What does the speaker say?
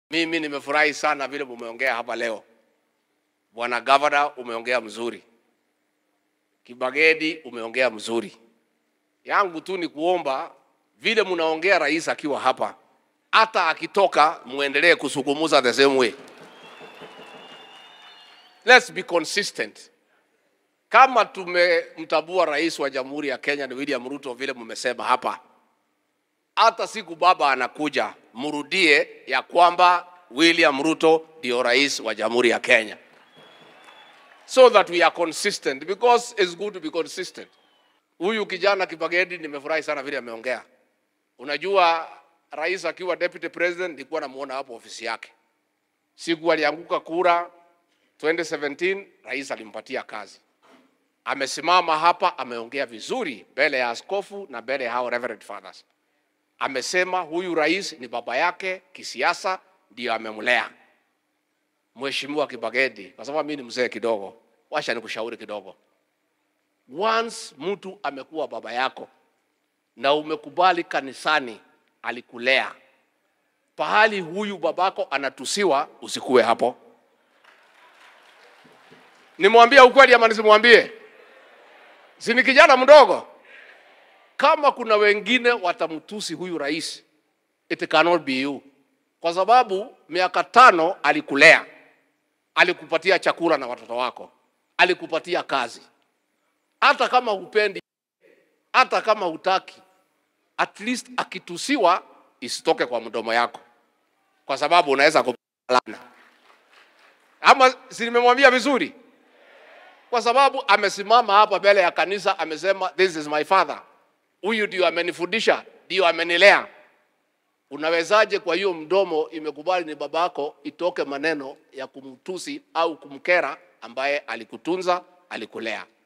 Mimi nimefurahi sana vile mumeongea hapa leo. Bwana Gavana, umeongea mzuri. Kibagedi, umeongea mzuri. Yangu tu ni kuomba vile mnaongea rais akiwa hapa, hata akitoka muendelee kusukumuza the same way. Let's be consistent. Kama tumemtabua rais wa Jamhuri ya Kenya ni William Ruto vile mmesema hapa, hata siku baba anakuja, mrudie ya kwamba William Ruto ndio rais wa Jamhuri ya Kenya, so that we are consistent because it's good to be consistent. Huyu kijana Kibagedi, nimefurahi sana vile ameongea. Unajua, rais akiwa deputy president, nilikuwa namuona hapo ofisi yake. Siku alianguka kura 2017, rais alimpatia kazi. Amesimama hapa, ameongea vizuri mbele ya askofu na mbele ya hao reverend fathers. Amesema huyu rais ni baba yake kisiasa, ndio amemlea. Mheshimiwa Kibagedi, kwa sababu mimi ni mzee kidogo, washa nikushauri kidogo. Once mtu amekuwa baba yako na umekubali kanisani alikulea, pahali huyu babako anatusiwa, usikue hapo. Nimwambie ukweli ama nisimwambie? Si ni kijana mdogo? Kama kuna wengine watamtusi huyu rais, it cannot be you, kwa sababu miaka tano alikulea, alikupatia chakula na watoto wako, alikupatia kazi. Hata kama hupendi, hata kama hutaki, at least akitusiwa isitoke kwa mdomo yako, kwa sababu unaweza kupalana. Ama si nimemwambia vizuri? Kwa sababu amesimama hapa mbele ya kanisa amesema, this is my father, huyu ndio amenifundisha, ndio amenilea. Unawezaje kwa hiyo mdomo imekubali ni babako, itoke maneno ya kumtusi au kumkera ambaye alikutunza, alikulea?